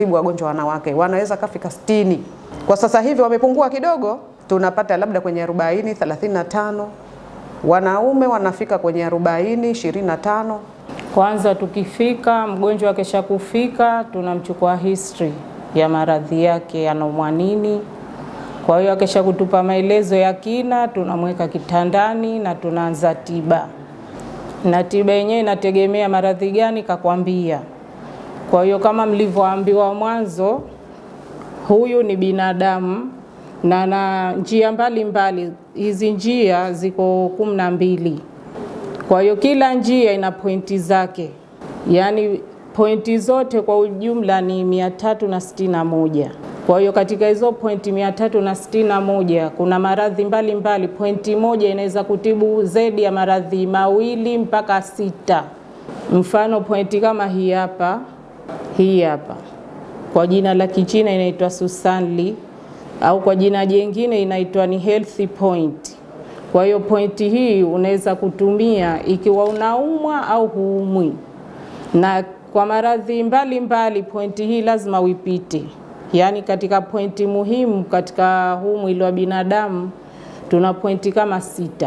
tibu wagonjwa wanawake wanaweza kafika sitini. Kwa sasa hivi wamepungua kidogo, tunapata labda kwenye 40 35. Wanaume wanafika kwenye 40 25. Kwanza tukifika mgonjwa akisha kufika, tunamchukua history ya maradhi yake, anaumwa nini. Kwa hiyo akisha kutupa maelezo ya kina, tunamweka kitandani na tunaanza tiba, na tiba yenyewe inategemea maradhi gani kakwambia. Kwa hiyo kama mlivyoambiwa mwanzo, huyu ni binadamu na na njia mbalimbali. Hizi njia ziko kumi na mbili. Kwa hiyo kila njia ina pointi zake, yaani pointi zote kwa ujumla ni mia tatu na sitini na moja. Kwa hiyo katika hizo pointi mia tatu na sitini na moja kuna maradhi mbalimbali. Pointi moja inaweza kutibu zaidi ya maradhi mawili mpaka sita. Mfano pointi kama hii hapa, hii hapa kwa jina la Kichina inaitwa Susanli au kwa jina jingine inaitwa ni healthy point. Kwa hiyo pointi hii unaweza kutumia ikiwa unaumwa au huumwi, na kwa maradhi mbalimbali pointi hii lazima uipite. Yaani katika pointi muhimu katika huu mwili wa binadamu tuna pointi kama sita.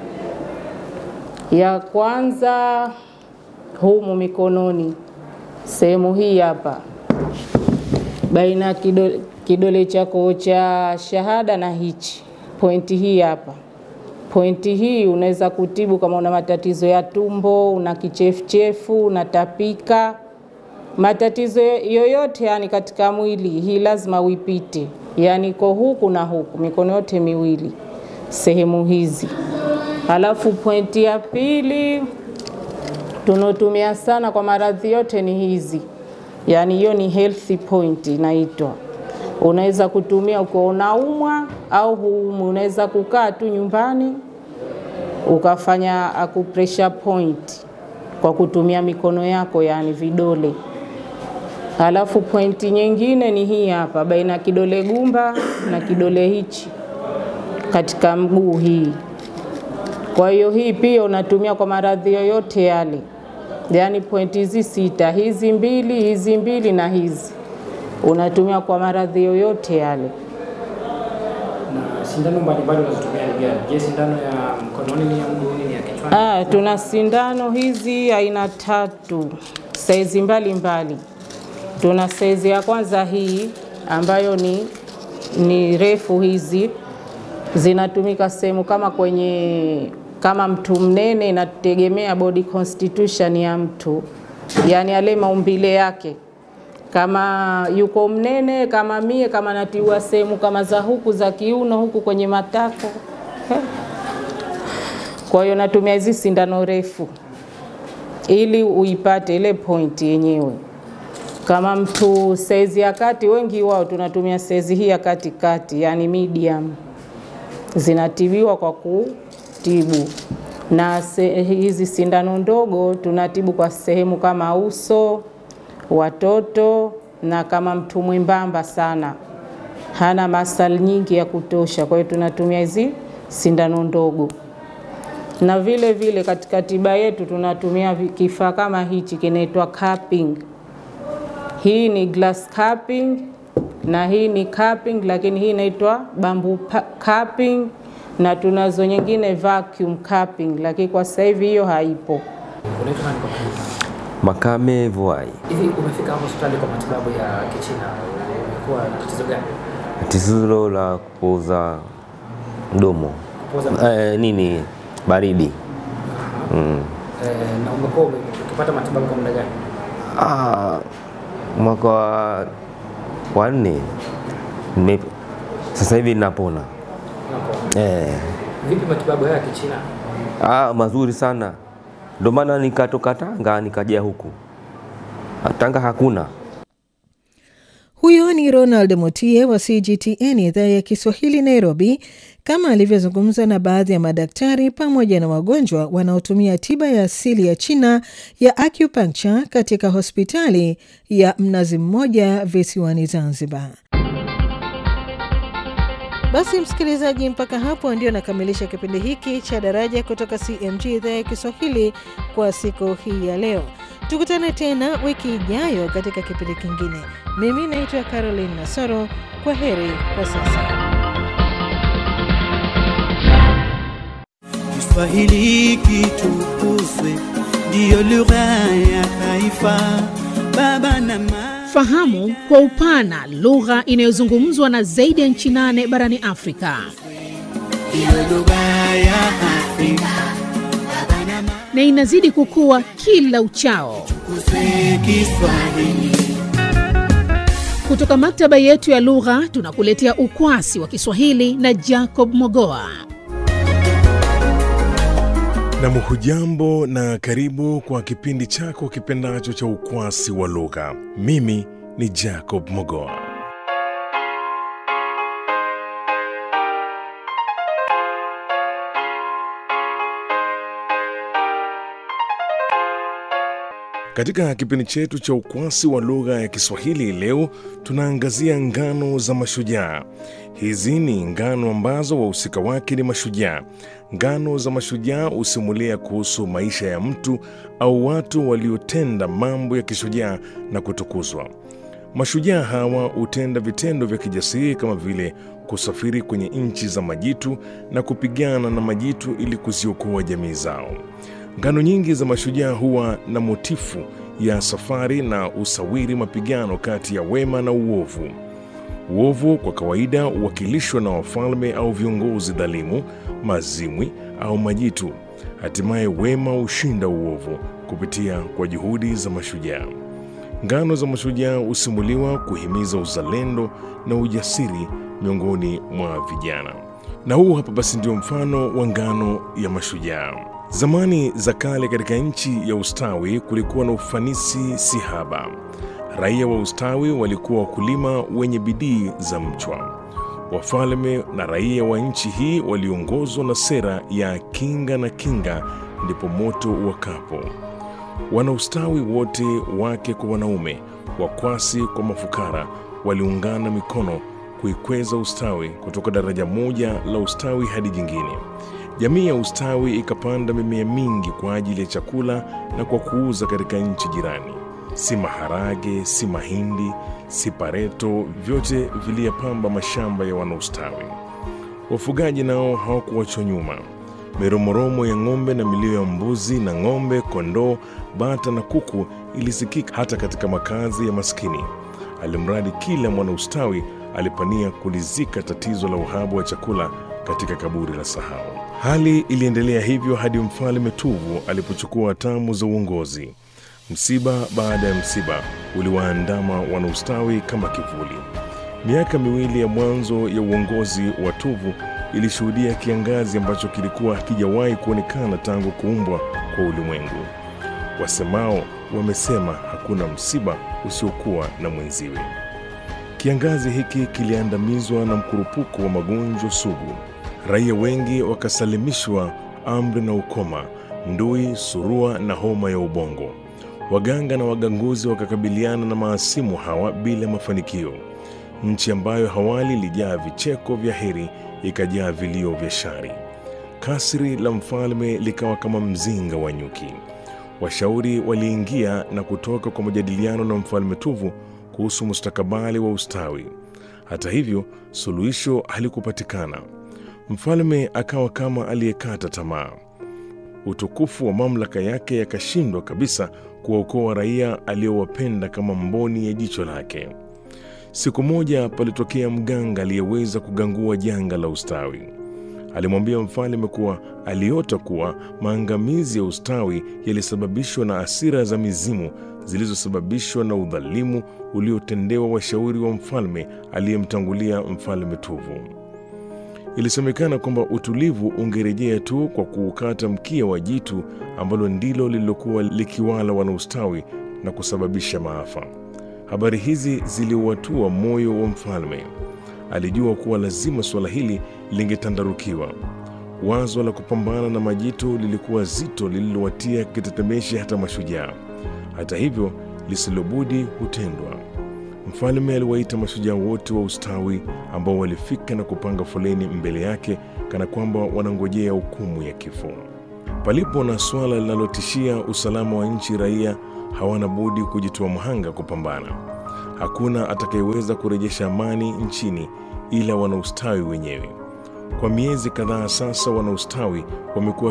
Ya kwanza humu mikononi, sehemu hii hapa baina ya kidole, kidole chako cha shahada na hichi, pointi hii hapa. Pointi hii unaweza kutibu kama una matatizo ya tumbo, una kichefuchefu, unatapika, matatizo yoyote yani katika mwili, hii lazima uipite, yani iko huku na huku, mikono yote miwili, sehemu hizi. Halafu pointi ya pili tunaotumia sana kwa maradhi yote ni hizi, yaani hiyo ni healthy point inaitwa. Unaweza kutumia ukiwa unaumwa au huumwi, unaweza kukaa tu nyumbani ukafanya acupressure point kwa kutumia mikono yako, yaani vidole. Halafu pointi nyingine ni hii hapa, baina ya kidole gumba na kidole hichi katika mguu hii. Kwa hiyo hii pia unatumia kwa maradhi yoyote yale, yaani pointi hizi sita, hizi mbili, hizi mbili na hizi unatumia kwa maradhi yoyote yale. Na sindano mbalimbali unazotumia ni gani? Je, sindano ya mkononi ni ya mguuni, ni ya kichwani? Ah, tuna sindano hizi aina tatu, saizi mbalimbali. Tuna saizi ya kwanza hii ambayo ni, ni refu, hizi zinatumika sehemu kama kwenye kama mtu mnene, inategemea body constitution ya mtu, yaani yale maumbile yake kama yuko mnene kama mie, kama natiua sehemu kama za huku za kiuno huku kwenye matako. Kwa hiyo natumia hizi sindano refu ili uipate ile pointi yenyewe. Kama mtu saizi ya kati, wengi wao tunatumia saizi hii ya katikati, yani medium, zinatibiwa kwa kutibu na se, hizi sindano ndogo tunatibu kwa sehemu kama uso watoto na kama mtu mwembamba sana hana masali nyingi ya kutosha, kwa hiyo tunatumia hizi sindano ndogo. Na vile vile katika tiba yetu tunatumia kifaa kama hichi kinaitwa cupping. Hii ni glass cupping na hii ni cupping, lakini hii inaitwa bamboo cupping, na tunazo nyingine vacuum cupping, lakini kwa sasa hivi hiyo haipo. Unaitwa nani kwa majina? Makame Vuai. Hivi umefika hapo hospitali kwa matibabu ya Kichina, umekuwa na tatizo gani? Tatizo la kupoza mdomo Kupoza eh, nini baridi mm. eh, na umekuwa ume- ukipata matibabu kwa muda gani? Ah, mwaka wa wa nne nime- sasa hivi napona Unapo- eh. Vipi matibabu haya ya Kichina? Ah, mazuri sana, ndio maana nikatoka Tanga nikaja huku. Tanga hakuna Huyo ni Ronald Mutie wa CGTN idhaa ya Kiswahili Nairobi, kama alivyozungumza na baadhi ya madaktari pamoja na wagonjwa wanaotumia tiba ya asili ya China ya acupuncture katika hospitali ya Mnazi Mmoja visiwani Zanzibar. Basi msikilizaji, mpaka hapo ndio nakamilisha kipindi hiki cha Daraja kutoka CMG idhaa ya Kiswahili kwa siku hii ya leo. Tukutane tena wiki ijayo katika kipindi kingine. Mimi naitwa Caroline Nasoro. Kwa heri kwa sasa. Kiswahili kitukuzwe, ndiyo lugha ya taifa. Baba na mama, Fahamu kwa upana lugha inayozungumzwa na zaidi ya nchi nane barani Afrika. ndiyo lugha ya Afrika. Baba na mama, na inazidi kukua kila uchao. tukuzwe Kiswahili. Kutoka maktaba yetu ya lugha tunakuletea ukwasi wa Kiswahili na Jacob Mogoa. Nam, hujambo na karibu kwa kipindi chako kipendacho cha ukwasi wa lugha. Mimi ni Jacob Mogoa. Katika kipindi chetu cha ukwasi wa lugha ya Kiswahili leo tunaangazia ngano za mashujaa. Hizi ni ngano ambazo wahusika wake ni mashujaa. Ngano za mashujaa husimulia kuhusu maisha ya mtu au watu waliotenda mambo ya kishujaa na kutukuzwa. Mashujaa hawa hutenda vitendo vya kijasiri kama vile kusafiri kwenye nchi za majitu na kupigana na majitu ili kuziokoa jamii zao. Ngano nyingi za mashujaa huwa na motifu ya safari na usawiri mapigano kati ya wema na uovu. Uovu kwa kawaida huwakilishwa na wafalme au viongozi dhalimu, mazimwi au majitu. Hatimaye wema hushinda uovu kupitia kwa juhudi za mashujaa. Ngano za mashujaa husimuliwa kuhimiza uzalendo na ujasiri miongoni mwa vijana. Na huu hapa basi ndio mfano wa ngano ya mashujaa. Zamani za kale, katika nchi ya ustawi kulikuwa na ufanisi si haba. Raia wa ustawi walikuwa wakulima wenye bidii za mchwa. Wafalme na raia wa nchi hii waliongozwa na sera ya kinga na kinga ndipo moto wakapo. Wanaustawi wote, wake kwa wanaume, wakwasi kwa mafukara, waliungana mikono kuikweza ustawi kutoka daraja moja la ustawi hadi jingine. Jamii ya ustawi ikapanda mimea mingi kwa ajili ya chakula na kwa kuuza katika nchi jirani. Si maharage, si mahindi, si pareto, vyote viliyapamba mashamba ya wanaustawi. Wafugaji nao hawakuwachwa nyuma. Miromoromo ya ng'ombe na milio ya mbuzi na ng'ombe, kondoo, bata na kuku ilisikika hata katika makazi ya maskini, alimradi kila mwanaustawi alipania kulizika tatizo la uhaba wa chakula katika kaburi la sahau. Hali iliendelea hivyo hadi mfalme Tuvu alipochukua hatamu za uongozi. Msiba baada ya msiba uliwaandama wanaustawi kama kivuli. Miaka miwili ya mwanzo ya uongozi wa Tuvu ilishuhudia kiangazi ambacho kilikuwa hakijawahi kuonekana tangu kuumbwa kwa ulimwengu. Wasemao wamesema hakuna msiba usiokuwa na mwenziwe. Kiangazi hiki kiliandamizwa na mkurupuko wa magonjwa sugu. Raia wengi wakasalimishwa amri na ukoma, ndui, surua na homa ya ubongo. Waganga na waganguzi wakakabiliana na maasimu hawa bila mafanikio. Nchi ambayo hawali ilijaa vicheko vya heri ikajaa vilio vya shari. Kasri la mfalme likawa kama mzinga wa nyuki. Washauri waliingia na kutoka kwa majadiliano na mfalme Tuvu kuhusu mustakabali wa ustawi. Hata hivyo, suluhisho halikupatikana. Mfalme akawa kama aliyekata tamaa. Utukufu wa mamlaka yake yakashindwa kabisa kuwaokoa raia aliyowapenda kama mboni ya jicho lake. Siku moja palitokea mganga aliyeweza kugangua janga la ustawi. Alimwambia mfalme kuwa aliota kuwa maangamizi ya ustawi yalisababishwa na asira za mizimu zilizosababishwa na udhalimu uliotendewa washauri wa mfalme aliyemtangulia mfalme Tuvu. Ilisemekana kwamba utulivu ungerejea tu kwa kuukata mkia wa jitu ambalo ndilo lililokuwa likiwala wanaustawi na kusababisha maafa. Habari hizi ziliuatua moyo wa mfalme. Alijua kuwa lazima suala hili lingetandarukiwa. Wazo la kupambana na majitu lilikuwa zito lililowatia kitetemeshi hata mashujaa. Hata hivyo, lisilobudi hutendwa. Mfalme aliwaita mashujaa wote wa ustawi ambao walifika na kupanga foleni mbele yake kana kwamba wanangojea hukumu ya kifo. Palipo na swala linalotishia usalama wa nchi, raia hawana budi kujitoa mhanga kupambana. Hakuna atakayeweza kurejesha amani nchini ila wanaustawi wenyewe. Kwa miezi kadhaa sasa, wanaustawi wamekuwa